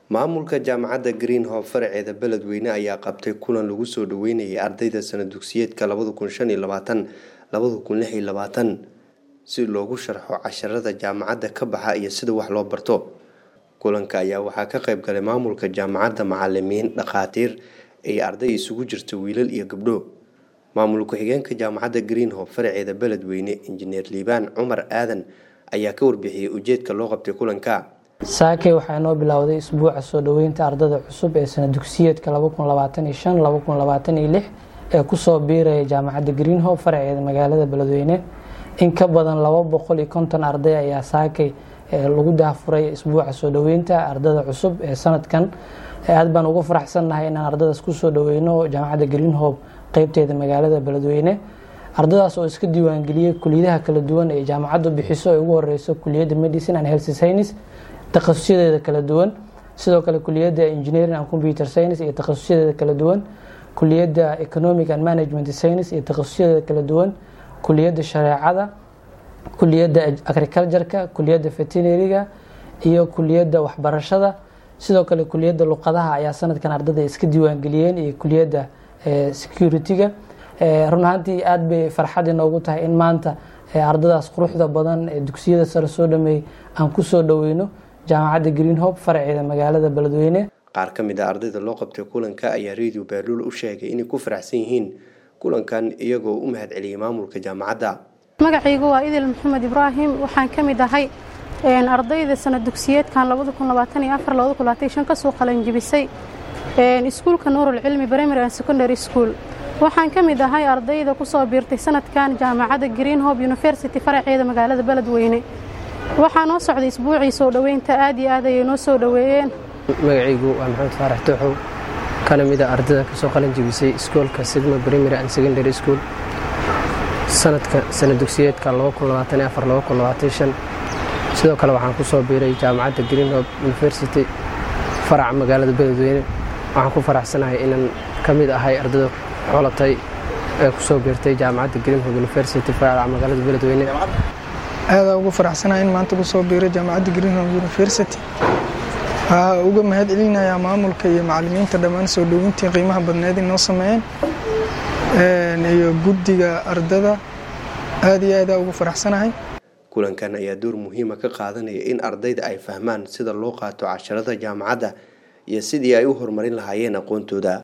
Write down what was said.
maamulka jaamacadda greenhob faraceeda beledweyne ayaa qabtay kulan lagu soo dhaweynayay ardayda sana dugsiyeedka si loogu sharxo casharada jaamacadda ka baxa iyo sida wax loo barto kulanka ayaa waxaa ka qayb galay maamulka jaamacadda macalimiin dhakhaatiir iyo arday isugu jirta wiilal iyo gabdho maamul ku-xigeenka jaamacadda greenhob faraceeda beledweyne injineer liibaan cumar aadan ayaa ka warbixiyey ujeedka loo qabtay kulanka saakey waxaa inoo bilowday isbuuca soo dhoweynta ardada cusub ee sana dugsiyeedka ee kusoo biiraya jaamacadda greenhob faraceeda magaalada beledweyne in ka badan laba boqol iyo konton arday ayaa saakay lagu daafuray isbuuca soo dhoweynta ardada cusub ee sanadkan aad baan ugu faraxsannahay inaan ardadaas kusoo dhoweyno jaamacadda greenhob qeybteeda magaalada beledweyne ardadaas oo iska diiwaangeliyey kuliyadaha kala duwan ee jaamacaddu bixiso ee ugu horeyso kuliyadda medicine and health science takhasusyadeeda kala duwan sidoo kale kuliyadda engineering and computer science iyo takhasusyadeeda kala duwan kuliyadda economic and management science iyo takhasusyadeeda kala duwan kuliyadda shareecada kuliyadda agricultureka kuliyadda veterinariga iyo kuliyadda waxbarashada sidoo kale kuliyadda luqadaha ayaa sanadkan ardada iska diiwaangeliyeen iyo kuliyadda security-ga run ahaantii aada bay farxad inoogu tahay in maanta ardadaas quruxda badan ee dugsiyada sare soo dhameeyey aan kusoo dhoweyno jaamacadda greenhob faraceeda magaalada beledweyne qaar ka mid a ardayda loo qabtay kulanka ayaa radio baaluul u sheegay inay ku faraxsan yihiin kulankan iyagoo u mahad celiyay maamulka jaamacadda magacaygu waa idil maxamed ibraahim waxaan ka mid ahay ardayda sana dugsiyeedkan kasoo qalanjibisay iskuulka nuurul cilmi primary and secondary school waxaan ka mid ahay ardayda kusoo biirtay sanadkan jaamacadda greenhob university faraceeda magaalada beledweyne waxaa noo socday isbuucii soo dhoweynta aad iyo aad ayay noo soo dhoweeyeen magacaygu waa maxamed faarax tooxow kana mid a ardayda kasoo qalin jibisay iskoolka sigma primary and secondary school sanadka sana dugsiyeedka sidoo kale waxaan kusoo biiray jaamacadda greenhob university faraca magaalada beledweyne waxaan ku faraxsanahay inaan ka mid ahay ardayda xolatay ee kusoo biirtay jaamacadda greenhob university faraca magaalada beledweyne aadaa ugu faraxsanahay in maanta kusoo biiray jaamacadda greenhob university waxaa uga mahad celinayaa maamulka iyo macalimiinta dhammaan soo dhowintii qiimaha badneed inoo sameeyeen iyo guddiga ardada aad iyo aadaa ugu faraxsanahay kulankan ayaa door muhiima ka qaadanaya in ardayda ay fahmaan sida loo qaato casharada jaamacadda iyo sidii ay u horumarin lahaayeen aqoontooda